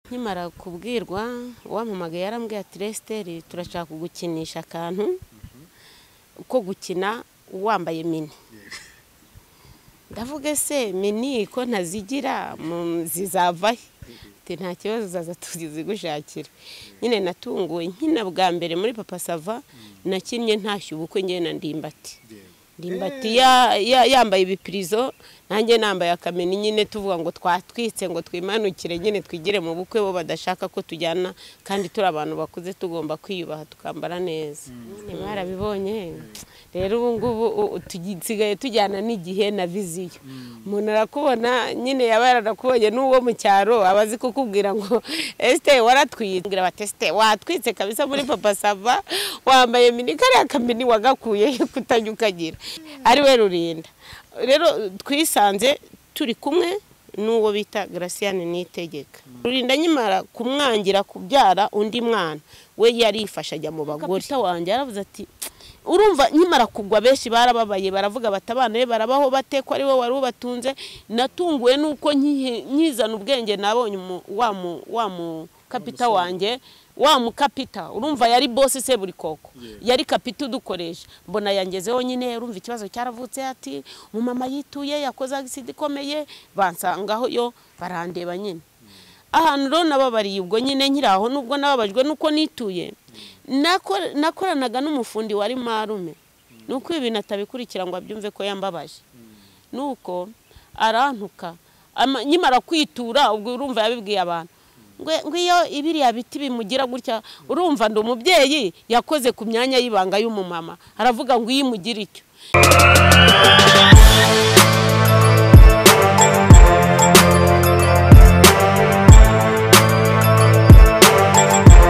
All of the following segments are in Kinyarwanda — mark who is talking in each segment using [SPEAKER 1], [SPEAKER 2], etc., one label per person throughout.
[SPEAKER 1] nkimara kubwirwa uwampamagaye yarambwiye ati resiteri turashaka kugukinisha akantu ko gukina wambaye mini ndavuga ese mini ko ntazigira mu- zizavahe Ati, nta kibazo zaza tuzigushakira nyine natunguwe nkina bwa mbere muri papa sava nakinnye ntashya ubukwe ngewe na ndimbati ndimbati ya- ya- yambaye ibipirizo nanjye nambaye akameni nyine tuvuga ngo twatwitse ngo twimanukire nyine twigire mu bukwe bo badashaka ko tujyana kandi turi abantu bakuze tugomba kwiyubaha tukambara neza mwarabibonye rero ubu ngubu u- u- tusigaye tujyana n'igihe na viziyo umuntu arakubona nyine yaba yarakubonye n'uwo mu cyaro aba azi kukubwira ngo esite waratwitse bwira bati esite watwitse kabisa muri papa sava wambaye mini kariya kamini wagakuye kutajya ukagira ari we rurinda rero twisanze turi kumwe n'uwo bita garasiyane niyitegeka rurinda nyimara kumwangira kubyara undi mwana we yarifashe ajya mu bagore kapita wanjye yaravuze ati urumva nkimara kugwa benshi barababaye baravuga bati abana be barabaho bate ko ari we wari ubatunze natunguwe nuko nkihe- nkizana ubwenge nabonye umu- wa mu- wa mu kapita wanjye wa mu kapita urumva yari bose se buri koko yari kapita udukoresha mbona yangezeho nyine urumva ikibazo cyaravutse ati umumama yituye yakoze agisida ikomeye bansangaho yo barandeba nyine ahantu rero nababariye ubwo nyine nkiri aho nubwo nababajwe nuko nituye Nako- nakoranaga n'umufundi wari marume nuko ibi bintu atabikurikira ngo abyumve ko yambabaje nuko arantuka Ama- nkimara kwitura ubwo urumva yabibwiye abantu Ngwe- ngo iyo ibiriya biti bimugira gutya urumva ndi umubyeyi yakoze ku myanya y'ibanga y'umumama aravuga ngo iyo imugira icyo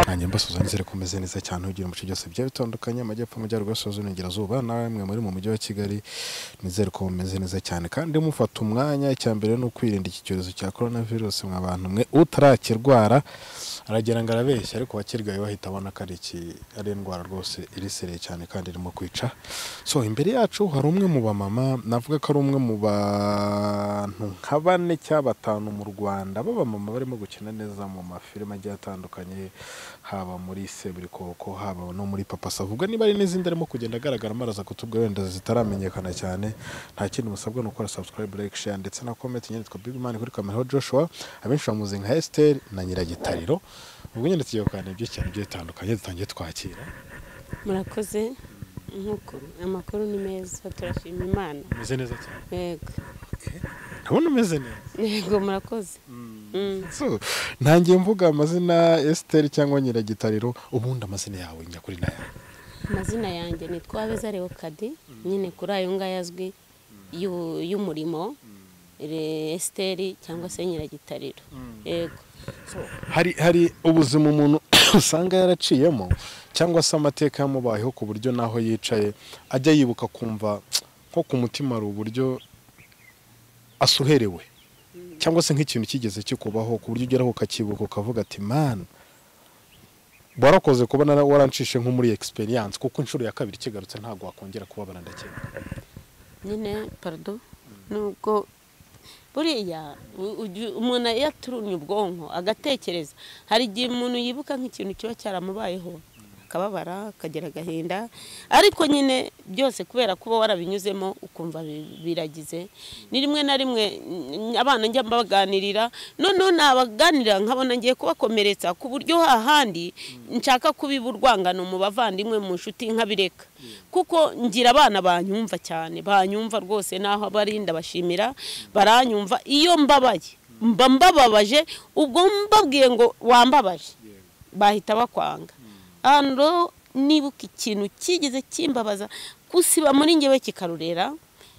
[SPEAKER 2] nanjye mbasoza nizere ko umeze neza cyane ugira mu bice byose bigiye bitandukanye amajyepfo amajyaruguru asoza n'ingerazuba namwe muri mu mujyi wa kigali nizere ko mumeze neza cyane kandi mufata umwanya icya mbere ni ukwirinda iki cyorezo cya korona virusi mwa bantu mwe utarakirwara aragira ngo arabeshya ariko wakirwaye bahita abona ko ari iki- ari indwara rwose irisereye cyane kandi irimo kwica so imbere yacu hari umwe mu bamama navuga ko ari umwe mu bantu nka bane cyangwa batanu mu rwanda b'abamama barimo gukina neza mu mafilime agiye atandukanye haba muri seburikoko haba no muri papa sava ubwo niba ari n'izindi arimo kugenda agaragaramo araza kutubwira wenda zitaramenyekana cyane nta kindi musabwa ni ukora subscribe like share ndetse na comment nyine twa big man kuri kamera joshua abenshi bamuzi nka esther na nyiragitariro ubwo nyine tugiye kuganira byinshi cyane bigiye bitandukanye dutangiye twakira
[SPEAKER 1] murakoze nk'uko amakuru ni meza turashima imana
[SPEAKER 2] umeze neza cyane
[SPEAKER 1] yego
[SPEAKER 2] ndabona umeze neza
[SPEAKER 1] yego murakoze Mm.
[SPEAKER 2] So, ntangiye mvuga amazina Esther cyangwa nyiragitariro ubundi amazina yawe nyakuri nayo
[SPEAKER 1] amazina yanjye ni twabeza leokadi nyine kuri ayo ngayo azwi y'u- y'umurimo Re- esiteri cyangwa se nyiragitariro yego
[SPEAKER 2] hari hari ubuzima umuntu usanga yaraciyemo cyangwa se amateka yamubayeho ku buryo n'aho yicaye ajya yibuka kumva nko ku mutima hari uburyo asuherewe cyangwa se nk'ikintu kigeze kikubaho ku buryo ugeraho ukakibuka ukavuga ati mani warakoze kuba nara- warancishe nko muri experience kuko inshuro ya kabiri kigarutse ntabwo wakongera kubabara ndakeka
[SPEAKER 1] nyine parado nubwo buriya u- uju- umuntu iyo aturumye ubwonko agatekereza hari igihe umuntu yibuka nk'ikintu kiba cyaramubayeho akababara akagira agahinda ariko nyine byose kubera kuba warabinyuzemo ukumva bi- biragize ni rimwe na rimwe n- abana njya mbaganirira noneho nabaganirira nkabona ngiye kubakomeretsa ku buryo hahandi nshaka kubiba urwangano mu bavandimwe mu nshuti nkabireka kuko ngira abana banyumva cyane banyumva rwose naho abarinda bashimira baranyumva iyo mbabaye mba mbababaje ubwo mbabwiye ngo wambabaje bahita bakwanga hano rero nibuka ikintu kigeze kimbabaza kusiba muri ngewe kikarurera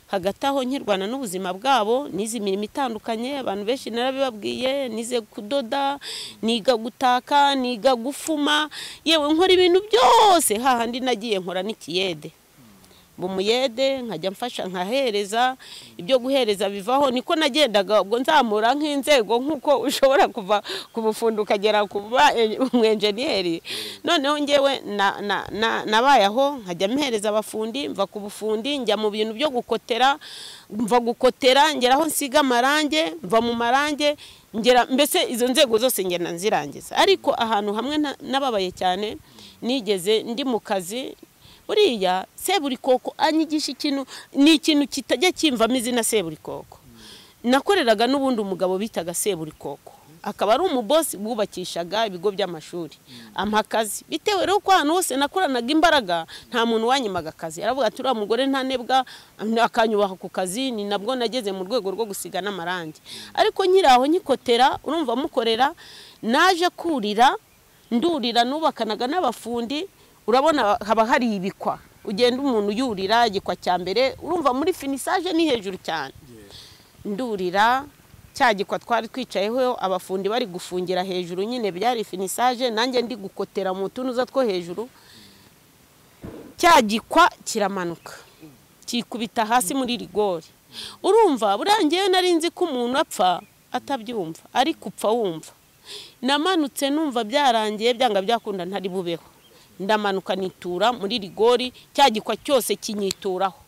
[SPEAKER 1] hagati aho nkirwana n'ubuzima bwabo nize imirimo itandukanye abantu benshi narabibabwiye nize kudoda niga gutaka niga gufuma yewe nkora ibintu byose hahandi nagiye nkora n'ikiyede bumuyede nkajya mfasha nkahereza ibyo guhereza bivaho niko nagendaga ubwo nzamura nk'inzego nk'uko ushobora kuva ku bufundo ukagera ku ba- e- umwenjeniyeri noneho ngewe na- na- na- nabaye aho nkajya mpereza abafundi mva ku bufundi njya mu bintu byo gukotera mva gukotera ngera aho nsiga amarange mva mu marange ngera mbese izo nzego zose ngenda nzirangiza ariko ahantu hamwe na- nababaye cyane nigeze ndi mu kazi buriya seburikoko anyigisha ikintu ni ikintu kitajya kimvamo izina seburikoko nakoreraga n'ubundi umugabo bitaga seburikoko akaba ari umubosi wubakishaga ibigo by'amashuri ampa akazi bitewe rero ko ahantu hose nakoranaga imbaraga nta muntu wanyimaga akazi aravuga ati uriya mugore ntanebwa akanyubaha ku kazi ni nabwo nageze mu rwego rwo gusiga n'amarangi ariko nkiri aho nyikotera urumva mukorera naje kurira ndurira nubakanaga n'abafundi urabona haba hari ibikwa ugenda umuntu yurira igikwa cya mbere urumva muri finisaje ni hejuru cyane ndurira cya gikwa twari twicayeho abafundi bari gufungira hejuru nyine byari finisaje nanjye ndi gukotera mu tunuza two hejuru cya gikwa kiramanuka kikubita hasi muri rigori urumva buriya ngewe nari nzi ko umuntu apfa atabyumva ariko upfa wumva namanutse numva byarangiye byanga byakunda ntari bubeho ndamanuka nitura muri rigori cya gikwa cyose kinyituraho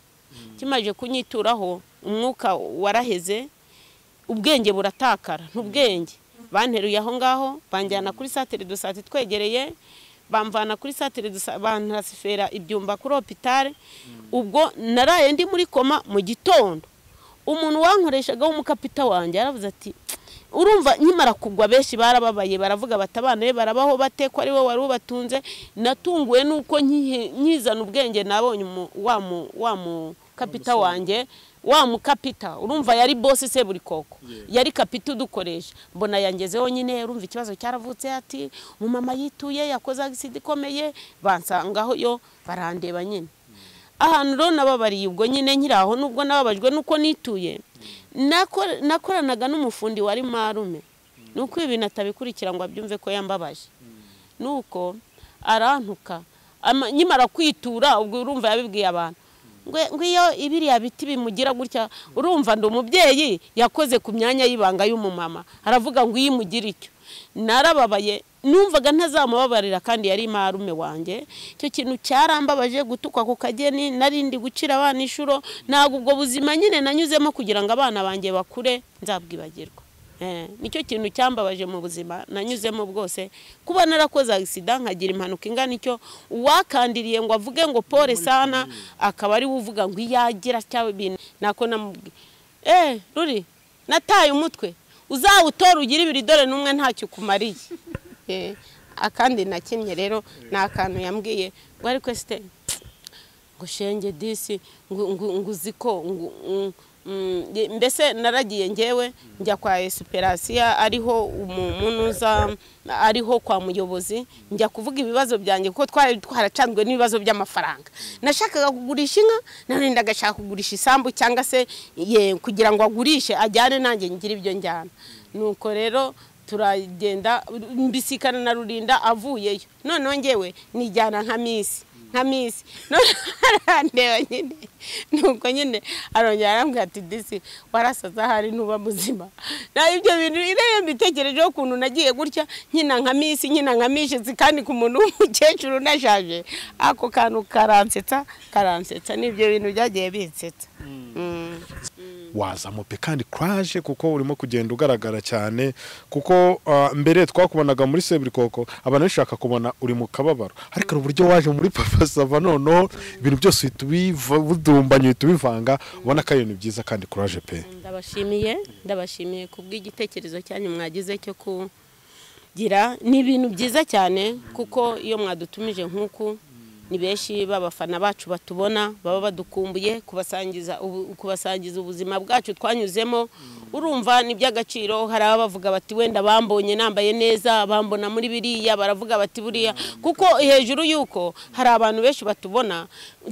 [SPEAKER 1] kimaze kunyituraho umwuka waraheze ubwenge buratakara ntubwenge banteruye aho ngaho banjyana kuri satire do sante twegereye bamvana kuri satire do sante bantasifera ibyumba kuri hopitale ubwo naraye ndi muri koma mu gitondo umuntu wankoreshaga w'umukapita wanjye yaravuze ati urumva nkimara kugwa benshi barababaye baravuga bati abana be barabaho bate ko ari we wari ubatunze natunguwe n'uko nkihe- nkizana ubwenge nabonye umu- wa mu- wa mukapita wanjye wa mukapita urumva yari bose se buri koko yari kapita udukoresha mbona yangezeho nyine urumva ikibazo cyaravutse ati umumama yituye yakoze agisida ikomeye bansangaho yo barandeba nyine ahantu rero nababariye ubwo nyine nkiri aho nubwo nababajwe nuko nituye Nako- nakoranaga n'umufundi wari marume nuko ibi bintu atabikurikira ngo abyumve ko yambabaje nuko arantuka Ama- nkimara kwitura ubwo urumva yabibwiye abantu Ngwe- ngwiyo ibiriya biti bimugira gutya urumva ndi umubyeyi yakoze ku myanya y'ibanga y'umumama aravuga ngo iyo imugire icyo narababaye numvaga ntazamubabarira kandi yari marume wanjye icyo kintu cyarambabaje gutukwa ku kageni nari ndi gucira abana inshuro ntabwo ubwo buzima nyine nanyuzemo kugira ngo abana banjye bakure nzabwibagirwa Eh, nicyo kintu cyambabaje mu buzima nanyuzemo bwose kuba narakoze agisida nkagira impanuka ingana icyo uwakandiriye ngo avuge ngo pole sana akaba ari we uvuga ngo iyagira cyangwa ibintu nako namubwiye eh ruri nataye umutwe uzawutora ugire ibiri dore n'umwe ntacyo ukumariye Eh, akandi nakinnye rero ni akantu yambwiye ngo ariko esite ngo shenge disi ngo- ngo- ngo uzi ko ngo- ngo- mm, nge- mbese naragiye ngewe njya kwa esiperasiya ariho umunuza ariho kwa muyobozi njya kuvuga ibibazo byanjye kuko twari twaracanzwe n'ibibazo by'amafaranga nashakaga kugurisha inka nanone ndagashaka kugurisha isambu cyangwa se ye kugira ngo agurishe ajyane nanjye ngire ibyo njyana nuko rero turagenda mbisikana na rurinda avuyeyo noneho ngewe nijyana nka misi nka misi none arandeba nyine nuko nyine arongera arambwira ati disi warasaza ahari ntuba muzima na ibyo bintu rero mbitekerejeho ukuntu nagiye gutya nkina nka misi nkina nka mishitsi kandi ku muntu w'umukecuru unashaje ako kantu karansetsa karansetsa n'ibyo bintu byagiye binsetsa Mm.
[SPEAKER 2] wazamo pe kandi kuraje kuko urimo kugenda ugaragara cyane kuko ah, mbere twakubonaga muri seburikoko abantu bashaka kubona uri mu kababaro ariko hari uburyo waje muri papa sava noneho ibintu byose uhita ubiva- ubidumbanya uhita ubivanga ubona ko ari ibintu byiza kandi kuraje pe
[SPEAKER 1] ndabashimiye ndabashimiye ku bw'igitekerezo cyanyu mwagize cyo kugira ni ibintu byiza cyane kuko iyo mwadutumije nk'uku ni benshi b'abafana bacu batubona baba badukumbuye kubasangiza ubu- kubasangiza ubuzima bwacu twanyuzemo urumva ni iby'agaciro hari abavuga bati wenda bambonye nambaye neza bambona muri biriya baravuga bati buriya kuko hejuru y'uko hari abantu benshi batubona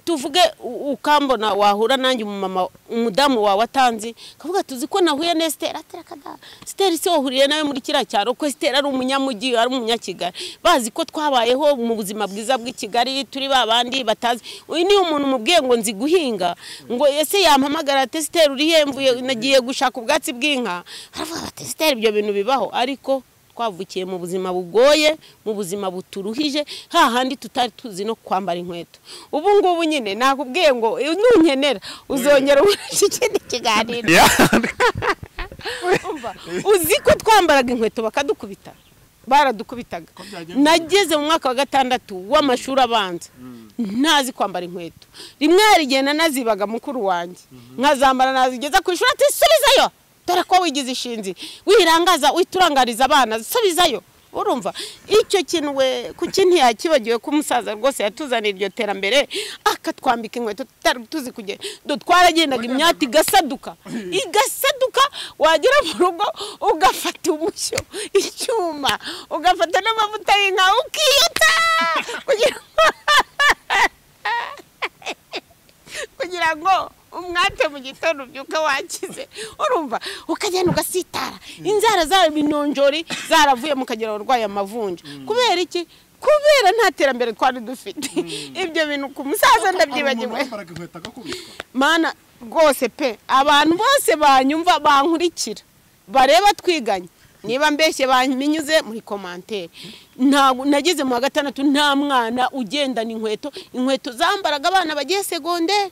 [SPEAKER 1] tuvuge u- ukambona wahura nanjye umumama umudamu wawe atanzi akavuga ati uzi ko nahuye na Esther ati reka da Esther se wahuriye nawe muri kiriya cyaro ko Esther ari umunyamujyi ari umunyakigali bazi ko twabayeho mu buzima bwiza bw'i Kigali turi babandi batazi uyu ni umuntu mubwiye ngo nzi guhinga ngo ese yampamagara ati Esther uri he mvuye nagiye gushaka ubwatsi bw'inka aravuga ati Esther ibyo bintu bibaho ariko twavukiye mu buzima bugoye mu buzima buturuhije hahandi tutari tuzi no kwambara inkweto ubu ngubu nyine nakubwiye ngo nunkenera uzongera ubonye ikindi kiganiro Umva, uzi ko twambaraga inkweto bakadukubita baradukubitaga nageze mu mwaka wa gatandatu w'amashuri abanza ntazi kwambara inkweto rimwe hari igihe nanazibaga mukuru wanjye nkazambara nazigeza ku ishuri ati subizayo dore ko wigize ishinzi wirangaza witurangariza abana subizayo urumva icyo kintu we kuki ntiyakibagiwe ko umusaza rwose yatuzaniye iryo terambere akatwambika inkweto tutari tuzi kugenda twaragendaga imyati igasaduka igasaduka wagera mu rugo ugafata umushyo icyuma ugafata n'amavuta y'inka ukiyota kugira ngo kugira ngo umwate mu gitondo ubyuka wakize urumva ukagenda ugasitara inzara zaba inonjori zaravuye mukagira abarwayi amavunja kubera iki kubera nta terambere twari dufite ibyo bintu ku musaza ndabyibagiwe mana rwose pe abantu bose banyumva bankurikira bareba twiganye niba mbeshye banyuze muri komantere ntabwo nageze mu wa gatandatu nta mwana ugendana inkweto inkweto zambaraga abana bagiye segonderi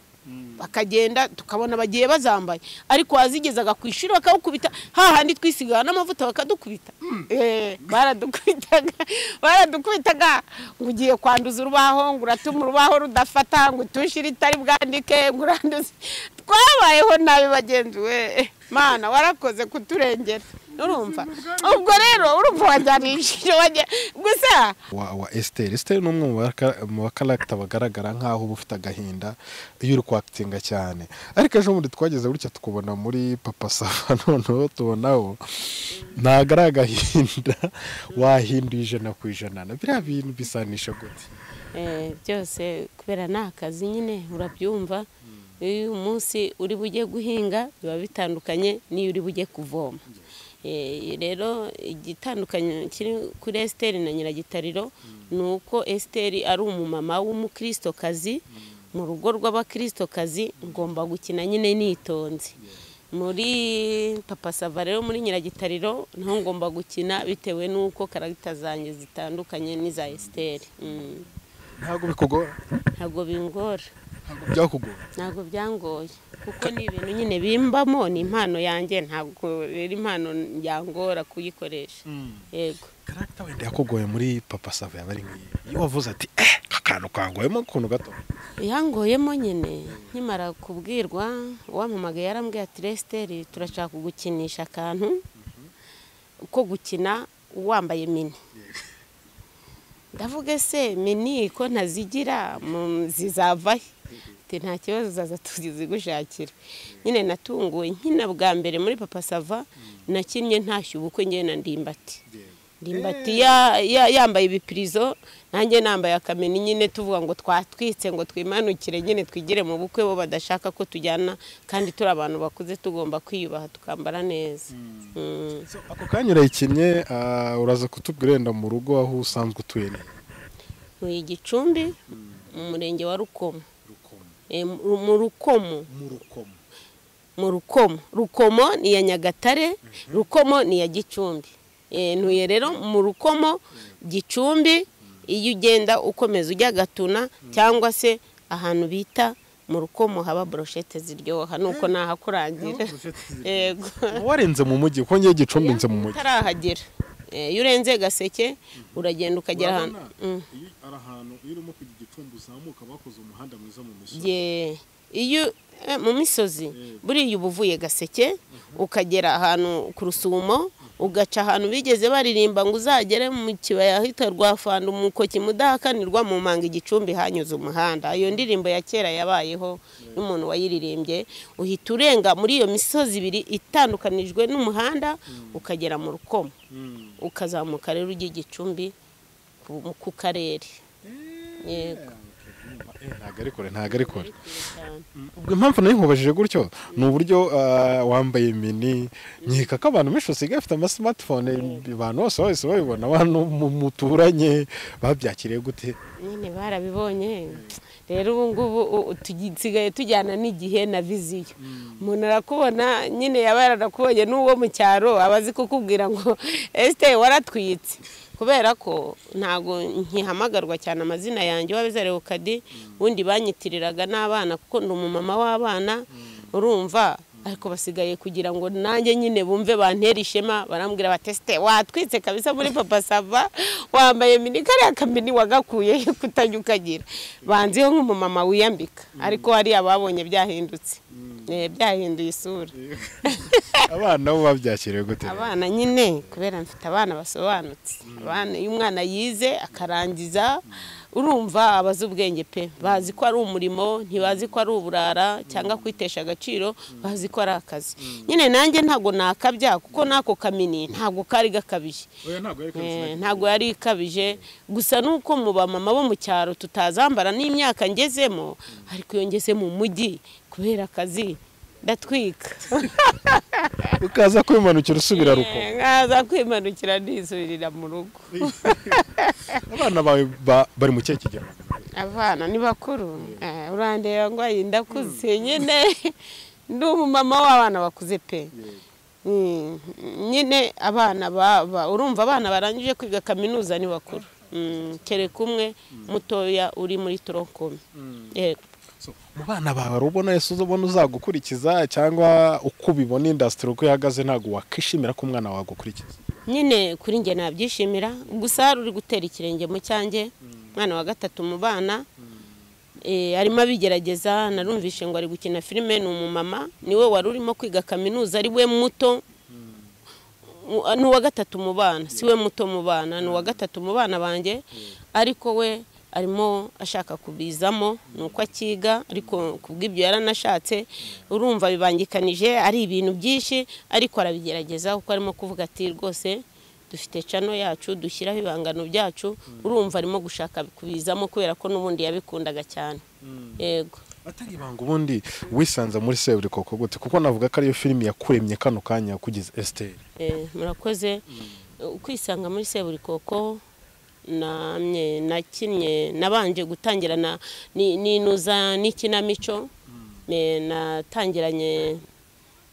[SPEAKER 1] bakagenda tukabona bagiye bazambaye ariko wazigezaga ku ishuri bakawukubita hahandi twisigara n'amavuta bakadukubita baradukubitaga baradukubitaga ngo ugiye kwanduza urubaho ngo uratuma urubaho rudafata ngo utushire itari bwandike ngo uranduze twabayeho nabi bagenzi we mana warakoze kuturengera urumva ubwo rero urumva wajyanishije gusa
[SPEAKER 2] wa esiteri esiteri ni umwe mu bakaragita bagaragara nk'aho uba ufite agahinda iyo uri kwakitinga cyane ariko ejo bundi twageze gutya tukubona muri papa sava noneho tubonaho ntabwo ari agahinda wahinduye ijana ku ijana na biriya bintu bisanisha gute
[SPEAKER 1] byose kubera ni akazi nyine urabyumva iyo umunsi uri bujye guhinga biba bitandukanye n'iyo uri bujye kuvoma rero igitandukanye kiri kuri esiteri na nyiragitariro ni uko esiteri ari umumama w'umukirisitokazi mu rugo rw'abakirisitokazi ngomba gukina nyine nitonze muri papa sava rero muri nyiragitariro naho ngomba gukina bitewe n'uko karagita zanjye zitandukanye n'iza esiteri
[SPEAKER 2] ntabwo bikugora
[SPEAKER 1] ntabwo bingora
[SPEAKER 2] ntabwo byakugora
[SPEAKER 1] ntabwo byangoye kuko ni ibintu nyine bimbamo ni impano yanjye ntabwo rero impano yangora kuyikoresha yego
[SPEAKER 2] karagita wenda yakugoye muri papa sava yaba ari nk'iyi iyo wavuze ati eh akantu kangoyemo ukuntu gato
[SPEAKER 1] yangoyemo nyine nkimara kubwirwa uwampamagaye yarambwiye ati resiteri turashaka kugukinisha akantu ko gukina wambaye mini ndavuga ese mini ko ntazigira zizavahe nta kibazo zaza tuzigushakira nyine natunguwe nkina bwa mbere muri papa sava nakinnye ntashyu ubukwe ngena ndimbati ndimbati yambaye ibipirizo nanjye nambaye akameni nyine tuvuga ngo twatwitse ngo twimanukire nyine twigire mu bukwe bo badashaka ko tujyana kandi turi abantu bakuze tugomba kwiyubaha tukambara neza
[SPEAKER 2] ako kanya urayikinnye uraza kutubwira wenda mu rugo aho usanzwe utuye neza
[SPEAKER 1] ntuye igicumbi mu murenge wa rukomo mu rukomo
[SPEAKER 2] mu rukomo
[SPEAKER 1] mu rukomo rukomo ni iya nyagatare rukomo ni iya gicumbi ntuye rero mu rukomo gicumbi iyo ugenda ukomeza ujya gatuna cyangwa se ahantu bita mu rukomo haba boroshete ziryoha nuko nahakurangira yego
[SPEAKER 2] warenze mu mujyi kuko ngiye gicumbi nze mu mujyi
[SPEAKER 1] utarahagera iyo urenze gaseke uragenda ukagera ahantu Mm.
[SPEAKER 3] Iyo ari ahantu iyo urimo kujya igicumbi uzamuka bakoze umuhanda mwiza mu misozi
[SPEAKER 1] Ye- iyo eh, mu misozi buriya uba uvuye gaseke ukagera ahantu ku rusumo ugaca ahantu bigeze baririmba ngo uzagere mu kibaya ahitwa rwafanda umukoki mudahakanirwa mu manga igicumbi hanyuze umuhanda iyo ndirimbo ya kera yabayeho n'umuntu wayiririmbye uhita urenga muri iyo misozi ibiri itandukanijwe n'umuhanda ukagera mu rukomo ukazamuka rero ujya igicumbi ku- ku karere yego
[SPEAKER 2] ntabwo ari kure ntabwo ari kure
[SPEAKER 1] cyane.
[SPEAKER 2] ubwo impamvu nayo nkubajije gutyo ni uburyo ah, wambaye mini nkeka ko abantu benshi basigaye bafite amasimatifone abantu bose bahise babibona abantu mu- muturanye babyakiriye gute
[SPEAKER 1] nyine barabibonye rero ubu ngubu u- tusigaye tujyana n'igihe na viziyo umuntu arakubona nyine yaba yarakubonye n'uwo mu cyaro aba azi kukubwira ngo esite waratwitse kubera ko ntabwo nkihamagarwa cyane amazina yanjye wabizare ukadi ubundi banyitiriraga n'abana kuko ndi umumama w'abana urumva ariko basigaye kugira ngo nanjye nyine bumve bantera ishema barambwira batesite watwitse kabisa muri papa sava wambaye mini kariya kamini wagakuye kutajya ukagira banziho nk'umumama wiyambika ariko hariya babonye byahindutse Eh, byahinduye isura
[SPEAKER 2] abana bo babyakiriye gute
[SPEAKER 1] abana nyine kubera mfite abana basobanutse abana iyo umwana yize akarangiza urumva abazi ubwenge pe bazi ko ari umurimo ntibazi ko ari uburara cyangwa kwitesha agaciro bazi ko ari akazi nyine nanjye ntabwo nakabya kuko n'ako kamini ntabwo kari gakabije
[SPEAKER 3] oya ntabwo yari
[SPEAKER 1] Eh,
[SPEAKER 3] kabisa
[SPEAKER 1] ntabwo yari ikabije gusa nuko mu bamama bo mu cyaro tutazambara n'imyaka ngezemo ariko iyo ngeze mu mujyi kubera akazi ndatwika
[SPEAKER 2] ukaza kwimanukira usubira ruko
[SPEAKER 1] Eh, nkaza kwimanukira nisubirira mu rugo
[SPEAKER 2] abana bawe ba- bari mu kihe kigero
[SPEAKER 1] abana ni bakuru Eh, urandeba ngo ayi ndakuze nyine ndi umumama w'abana bakuze pe Mm, nyine abana baba urumva abana barangije kwiga kaminuza ni bakuru Mm, kereka umwe mutoya uri muri toronkome yego
[SPEAKER 2] So, mu bana bawe hari ubona yesu ubona uzagukurikiza cyangwa uko ubibona indasitiri uko ihagaze ntabwo wakishimira ko umwana wawe agukurikiza
[SPEAKER 1] nyine kuri njye nabyishimira gusa hari uri gutera ikirenge mu cyanjye umwana wa gatatu mu bana Eh, arimo abigerageza narumvishe ngo ari gukina filime ni umumama niwe wari urimo kwiga kaminuza ari we muto U- ni uwa gatatu mu bana si we muto mu bana ni uwa gatatu mu bana banjye ariko we arimo ashaka kubizamo ni uko akiga ariko ku bw'ibyo yaranashatse urumva bibangikanije ari ibintu byinshi ariko arabigerageza kuko arimo kuvuga ati rwose dufite cano yacu dushyiraho ibihangano byacu urumva arimo gushaka kubizamo kubera ko n'ubundi yabikundaga cyane yego
[SPEAKER 2] atari ibanga ubundi wisanze muri seburi koko gute kuko navuga ko ariyo filimi yakuremye kano kanya kugeza esiteri
[SPEAKER 1] Eh, murakoze ukwisanga muri seburikoko namye nakinnye nabanje gutangira na ni- ninuza n'ikinamico Eh, natangiranye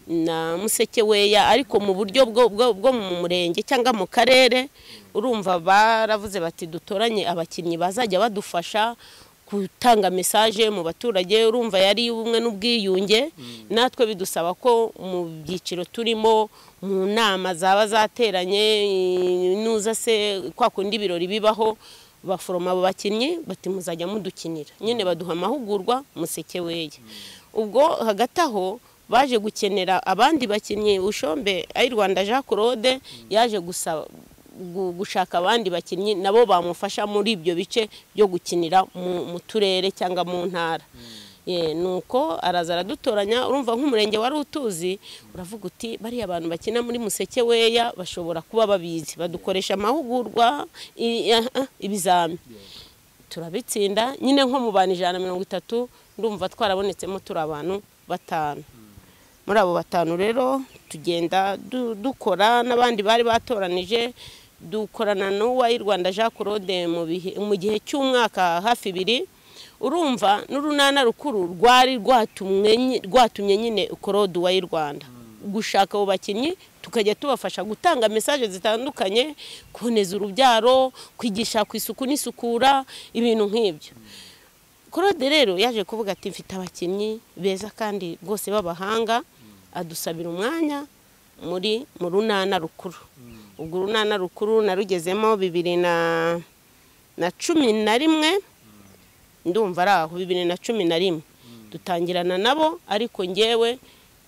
[SPEAKER 1] na museke weya ariko mu buryo bwo, bwo, bwo mu murenge cyangwa mu karere urumva baravuze bati dutoranye abakinnyi bazajya badufasha gutanga mesaje mu baturage urumva yari ubumwe n'ubwiyunge natwe bidusaba ko mu byiciro turimo mu nama zaba zateranye nuza se kwa kundi ibirori bibaho baforoma abo bakinnyi bati muzajya mudukinira nyine baduha amahugurwa museke weya ubwo hagati aho baje gukenera abandi bakinnyi ushombe ayi rwanda jean claude yaje gusaba gu- gushaka abandi bakinnyi nabo bamufasha muri ibyo bice byo gukinira mu- mu turere cyangwa mu ntara Eh, nuko araza aradutoranya urumva nk'umurenge wari utuzi uravuga uti bariya abantu bakina muri museke weya bashobora kuba babizi badukoresha amahugurwa i- ah, ah, ibizami turabitsinda nyine nko mu bantu ijana na mirongo itatu ndumva twarabonetsemo turi abantu batanu muri abo batanu rero tugenda du- dukora n'abandi bari batoranije dukorana n'uwayi rwanda jean claude mu bihe- mu gihe cy'umwaka hafi ibiri urumva n'urunana rukuru rwari rwatumwe nyi- rwatumye nyine korode uwayi rwanda gushaka abo bakinnyi tukajya tubafasha gutanga mesaje zitandukanye kuboneza urubyaro kwigisha ku isuku n'isukura ibintu nk'ibyo claude rero yaje kuvuga ati mfite abakinnyi beza kandi rwose b'abahanga adusabira umwanya muri mu runana rukuru ubwo urunana rukuru narugezemo bibiri na na cumi na rimwe ndumva ari aho bibiri na cumi na rimwe dutangirana nabo ariko ngewe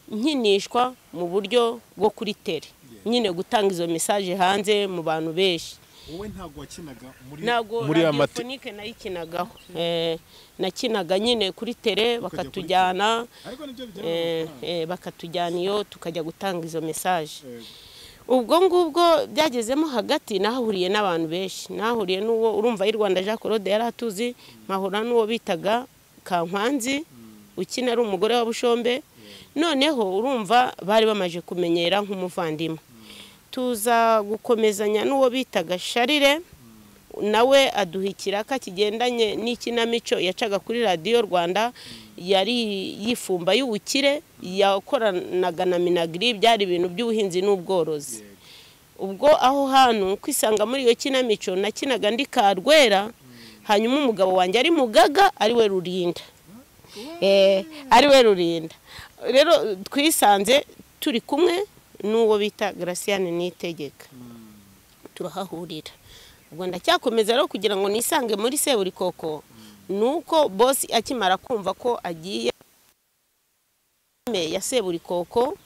[SPEAKER 1] nkinishwa mu buryo bwo kuri tere nyine gutanga izo mesaje hanze mu bantu benshi
[SPEAKER 3] wowe ntabwo wakinaga muri
[SPEAKER 1] ntabwo
[SPEAKER 2] muri ya mate-
[SPEAKER 1] radiofonike nayikinagaho Eh, nakinaga nyine kuri tere bakatujyana
[SPEAKER 3] ariko nibyo bijyana
[SPEAKER 1] eh,
[SPEAKER 3] n'amafaranga
[SPEAKER 1] eh, bakatujyana iyo tukajya gutanga izo mesaje
[SPEAKER 3] Yego.
[SPEAKER 1] ubwo ngubwo byagezemo hagati nahahuriye n'abantu benshi nahahuriye n'uwo urumva y'u rwanda jean claude yari atuzi nkahura n'uwo bitaga kankwanzi ukina ari umugore wa bushombe noneho urumva bari bamaje kumenyera nk'umuvandimwe tuza gukomezanya n'uwo bitaga sharire nawe aduha ikiraka kigendanye n'ikinamico yacaga kuri radiyo rwanda yari yifumba y'ubukire yakoranaga na minagiri byari ibintu by'ubuhinzi n'ubworozi ubwo aho hantu kwisanga muri iyo kinamico nakinaga ndi karwera hanyuma umugabo wanjye ari mugaga ari we rurinda Eh, ari we rurinda rero twisanze turi kumwe n'uwo bita garasiyane nitegeka turahahurira ubwo ndacyakomeza rero kugira ngo nisange muri seburi koko ni uko bosi akimara kumva ko agiye ya seburi koko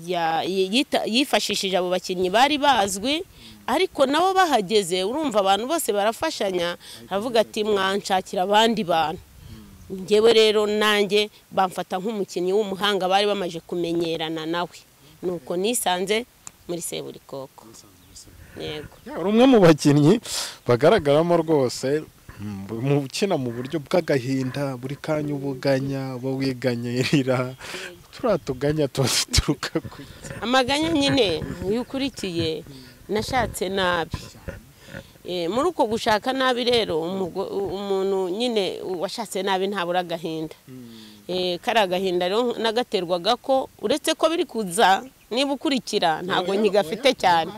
[SPEAKER 1] ya- yita- yifashishije abo bakinnyi bari bazwi ariko nabo bahageze urumva abantu bose barafashanya aravuga ati mwanshakira abandi bantu ngewe rero nanjye bamfata nk'umukinnyi w'umuhanga bari bamaze kumenyerana nawe nuko nisanze muri seburikoko yego
[SPEAKER 2] Ya, uri umwe mu bakinnyi bagaragaramo rwose mm, mu ukina mu buryo bw'agahinda buri kanya ubuganya uba wiganyirira turiya tuganya tuba duturuka ku
[SPEAKER 1] amaganya nyine iyo ukurikiye nashatse nabi Eh, muri uko gushaka nabi rero umugo- umuntu nyine washatse nabi ntabura agahinda Eh, kari agahinda rero nagaterwaga ko uretse ko biri kuza niba ukurikira ntabwo nkigafite cyane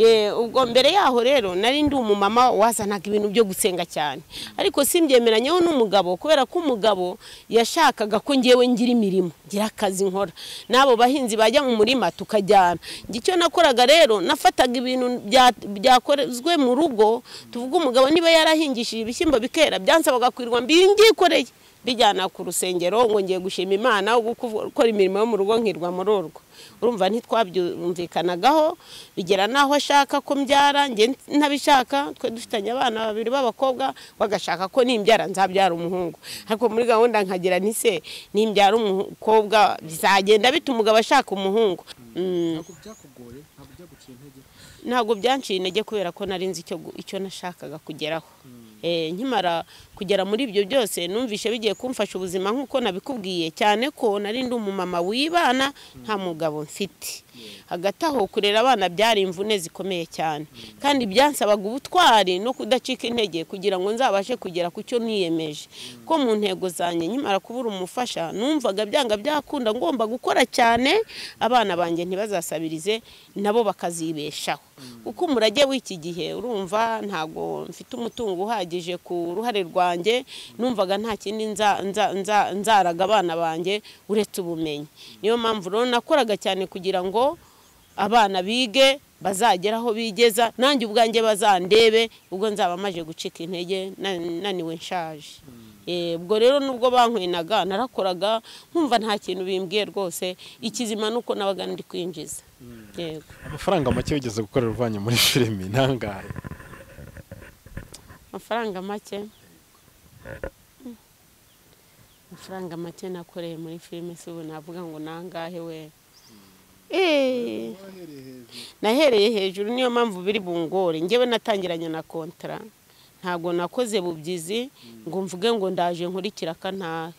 [SPEAKER 1] Eh, ubwo mbere yaho rero nari ndi umumama wazanaga ibintu byo gusenga cyane ariko simbyemeranyeho n'umugabo kubera ko umugabo yashakaga ko ngewe ngira imirimo ngira akazi nkora n'abo bahinzi bajya mu murima tukajyana Njye icyo nakoraga rero nafataga ibintu bya- byakozwe mu rugo tuvuga umugabo niba yarahingishije ibishyimbo bikera byansabaga kwirirwa mbibyikoreye bijyana ku rusengero ngo ngiye gushima imana guko- gukora imirimo yo mu rugo nkirwa muri urwo urumva ntitwabyumvikanagaho bigera n'aho ashaka ko mbyara njye ntabishaka twe dufitanye abana babiri b'abakobwa bagashaka ko nimbyara nzabyara umuhungu ariko muri gahunda nkagira nti se nimbyara umukobwa bizagenda bita umugabo ashaka umuhungu Mm,
[SPEAKER 3] ntabwo byakugoye ntabwo byaguciye intege
[SPEAKER 1] ntabwo byanciye intege kubera ko nari nzi icyo gu- icyo nashakaga kugeraho Eh, nkimara kugera muri ibyo byose numvishe bigiye kumfasha ubuzima nk'uko nabikubwiye cyane ko nari ndi umumama wibana nta mugabo mfite hagati aho kurera abana byari imvune zikomeye cyane kandi byansabaga ubutwari no kudacika intege kugira ngo nzabashe kugera ku cyo niyemeje ko mu ntego zanjye nkimara kubura umufasha numvaga byanga byakunda ngomba gukora cyane abana banjye ntibazasabirize nabo bakazibeshaho kuko umurage w'iki gihe urumva ntago mfite umutungo uhagije ku ruhare rwanjye numvaga nta kindi nza- nza- nza- nzaraga abana banjye uretse ubumenyi niyo mpamvu rero nakoraga cyane kugira ngo abana bige bazagera aho bigeza nanjye ubwanjye bazandebe ubwo nzaba maje gucika intege na- naniwe nshaje Eh, ubwo rero nubwo bankwinaga narakoraga nkumva nta kintu bimbwiye rwose ikizima ni uko nabaga ndi kwinjiza yego
[SPEAKER 2] amafaranga make wigeze gukorera uvanye muri filimi ntangahe
[SPEAKER 1] amafaranga make Mm. amafaranga make nakoreye muri filime si ubu navuga ngo nangahe we Eh.
[SPEAKER 3] wahereye hejuru
[SPEAKER 1] nahereye hejuru niyo mpamvu biri bungore ngewe natangiranye na kontara ntabwo nakoze bubyizi ngo mvuge ngo ndaje nkurikira akantahe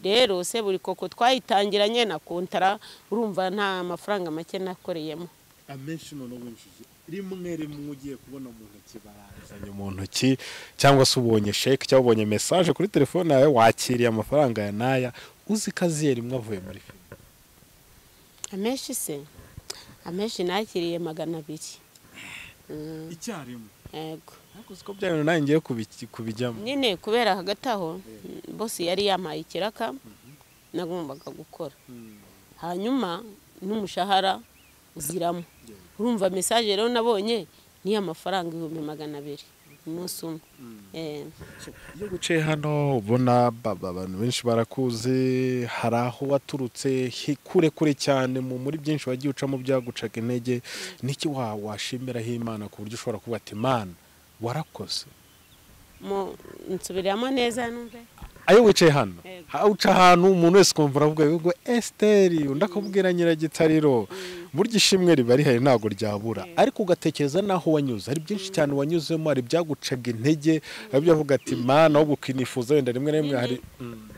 [SPEAKER 1] rero se buri koko twayitangiranye na kontara urumva nta mafaranga make nakoreyemo
[SPEAKER 3] amenshi noneho winjije rimwe rimwe ugiye kubona mu ntoki barangiza
[SPEAKER 2] uzanye mu ntoki cyangwa se ubonye sheke cyangwa ubonye mesaje kuri telefone yawe wakiriye amafaranga ya naya uzi ko aziye rimwe avuye muri filimi
[SPEAKER 1] amenshi se amenshi nakiriye magana abiri
[SPEAKER 3] icyarimwe
[SPEAKER 1] yego
[SPEAKER 2] ariko uziko bya bintu nawe ngiye kubi- kubijyamo
[SPEAKER 1] nyine kubera hagati aho bose yari yamaye ikiraka nagombaga gukora hanyuma n'umushahara uziramo urumva mesaje rero nabonye ni amafaranga ibihumbi magana abiri umunsi umwe Eh,
[SPEAKER 2] iyo wicaye hano ubona ba- ba- abantu benshi barakuzi hari aho waturutse hi- kure kure cyane mu muri byinshi wagiye ucamo byagucaga intege niki wa washimiraho imana ku buryo ushobora kuvuga ati mana warakoze
[SPEAKER 1] mu- nsubiramo neza numve
[SPEAKER 2] ayo wicaye hano
[SPEAKER 1] Yego.
[SPEAKER 2] ha- uca ahantu umuntu wese ukumva aravuga ngo esiteri undi akabwira nyiragitariro burya ishimwe riba rihari ntabwo ryabura ariko ugatekereza n'aho wanyuze hari byinshi cyane wanyuzemo hari ibyagucaga intege hari ibyavuga ati mana ahubwo ukinifuza wenda rimwe na rimwe hari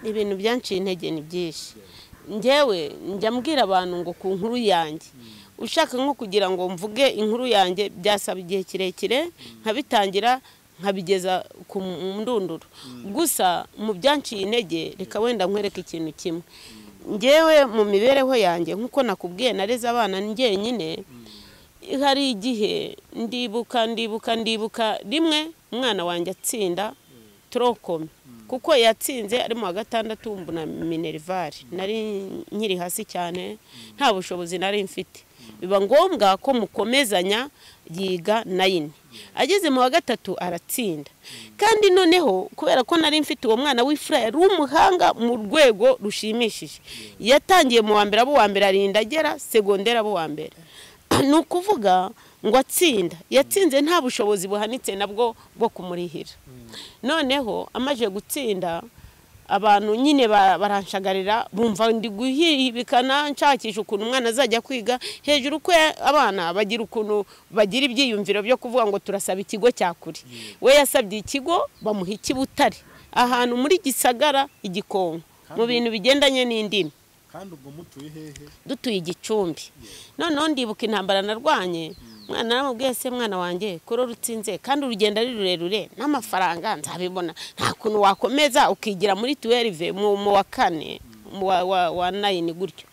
[SPEAKER 1] ibintu byanciye intege ni byinshi njyewe njya mbwira abantu ngo ku nkuru yanjye ushaka nko kugira ngo mvuge inkuru yanjye byasaba igihe kirekire nkabitangira nkabigeza ku ndunduro gusa mu byanciye intege reka wenda nkwereke ikintu kimwe njyewe mu mibereho yanjye nk'uko nakubwiye nareze abana njyenyine hari igihe ndibuka ndibuka ndibuka rimwe umwana wanjye atsinda turokome kuko yatsinze ari mu wa gatandatu mbu na minerivare nari nkiri hasi cyane nta bushobozi nari mfite biba ngombwa ko mukomezanya yiga nayini ageze mu wa gatatu aratsinda kandi noneho kubera ko nari mfite uwo mwana w'ifura yari umuhanga mu rwego rushimishije yatangiye mu wa mbere abo uwa mbere arinda agera segonderi abo uwa mbere ni ukuvuga ngo atsinda yatsinze nta bushobozi buhanitse nabwo bwo kumurihira noneho amaze gutsinda abantu nyine ba- baranshagarira bumva ndi guhibikana nshakisha ukuntu umwana azajya kwiga hejuru ko ya- abana bagira ukuntu bagira ibyiyumviro byo kuvuga ngo turasaba ikigo cya kure we yasabye ikigo bamuha ikibutare ahantu muri gisagara igikonko mu bintu bigendanye n'indimi
[SPEAKER 3] kandi ubwo mutuye hehe
[SPEAKER 1] dutuye igicumbi noneho ndibuka intambara narwanye umwana naramubwiye se mwana wanjye kuri rutsinze kandi urugendo ari rurerure n'amafaranga nzabibona nta kuntu wakomeza ukigira muri tuwerive mu mu wa kane mu wa- wa- wa nayini gutyo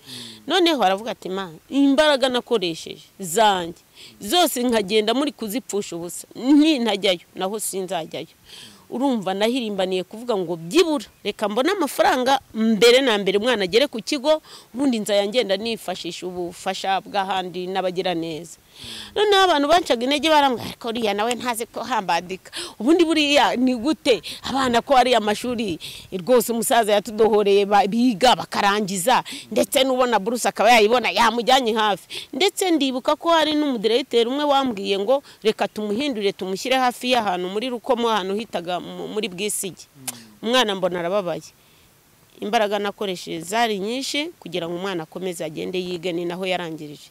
[SPEAKER 1] noneho aravuga ati ma imbaraga nakoresheje zanjye zose nkagenda muri kuzipfusha ubusa nintajyayo naho sinzajyayo urumva nahirimbaniye kuvuga ngo byibura reka mbone amafaranga mbere na mbere umwana agere ku kigo ubundi nzajya ngenda nifashisha ubufasha bw'ahandi n'abagira neza noneho abantu bancaga intege barambwira ariko uriya nawe ntazi ko hambadika ubundi buriya ni gute abana ko ari amashuri rwose umusaza yatudohoreye ba- biga bakarangiza ndetse n'ubona buruse akaba yayibona yamujyanye hafi ndetse ndibuka ko hari n'umudiregiteri umwe wambwiye ngo reka tumuhindure tumushyire hafi y'ahantu muri rukomo ahantu hitaga mu- muri bwisigi umwana mbona arababaye imbaraga nakoresheje zari nyinshi kugira ngo umwana akomeze agende yige ni naho yarangirije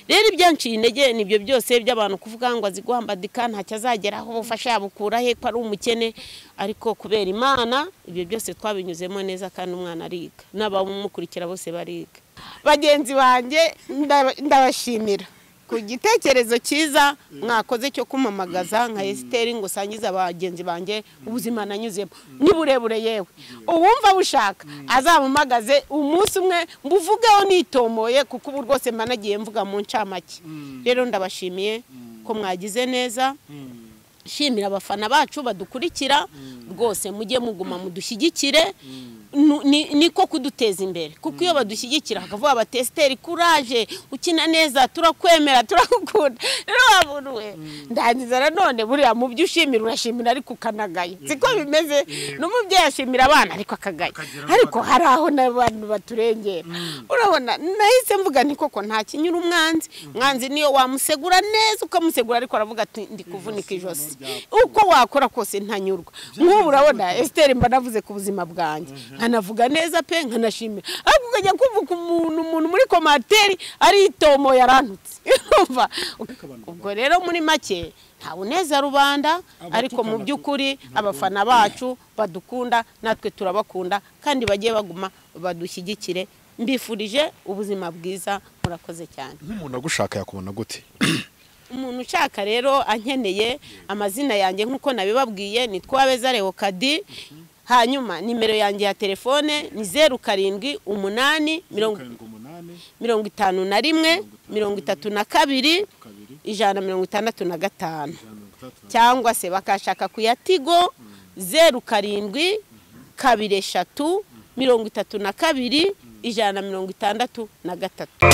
[SPEAKER 1] rero ibyanciye intege nibyo byose by'abantu kuvuga ngo azi guhambadika ntacyo azageraho ubufasha yabukura he ko ari umukene ariko kubera imana ibyo byose twabinyuzemo neza kandi umwana ariga n'abamukurikira bose bariga bagenzi banjye ndaba- ndabashimira ku gitekerezo cyiza mwakoze cyo kumamagaza nka esiteri ngo usangize abagenzi banjye ubuzima nanyuzemo ni burebure yewe uwumva bushaka azamumagaze umunsi umwe mbuvugeho nitomoye kuko ubu rwose mba nagiye mvuga mu ncamake rero ndabashimiye ko mwagize neza shimira abafana bacu badukurikira rwose mujye muguma mudushyigikire Nu- ni- niko kuduteza imbere kuko iyo badushyigikira bakavuga bati esiteri kuraje ukina neza turakwemera turakukunda rero wabona we ndangiza nanone buriya mu byo ushimira urashimira ariko ukanagaya siko bimeze n'umubyeyi ashimira abana ariko akagaya ariko hari aho n'abantu baturengera urabona nahise mvuga nti koko nta kinyura umwanzi umwanzi niyo wamusegura neza ukamusegura ariko aravuga ati ndi kuvunika ijosi uko wakora kose ntanyurwa nk'ubu urabona esiteri mba navuze ku buzima bwanjye nkanavuga neza pe nkanashimira ariko ukajya kumva umuntu umuntu muri komateri ari itomo yarantutse urumva ubwo rero muri make nta uneza rubanda ariko mu by'ukuri abafana bacu badukunda natwe turabakunda kandi bajye baguma badushyigikire mbifurije ubuzima bwiza murakoze cyane
[SPEAKER 2] nk'umuntu agushaka yakubona gute
[SPEAKER 1] umuntu ushaka rero ankeneye amazina yanjye nk'uko nabibabwiye ni twabezare kadi hanyuma nimero yanjye ya telefone ni zeru karindwi umunani mirongo
[SPEAKER 3] karindwi umunani
[SPEAKER 1] mirongo itanu na rimwe mirongo itatu na kabiri
[SPEAKER 3] kabiri
[SPEAKER 1] ijana na mirongo itandatu na gatanu
[SPEAKER 3] ijana na mirongo itandatu na
[SPEAKER 1] cyangwa se bakashaka ku ya tigo zeru karindwi kabiri eshatu mirongo itatu na kabiri ijana na mirongo itandatu na gatatu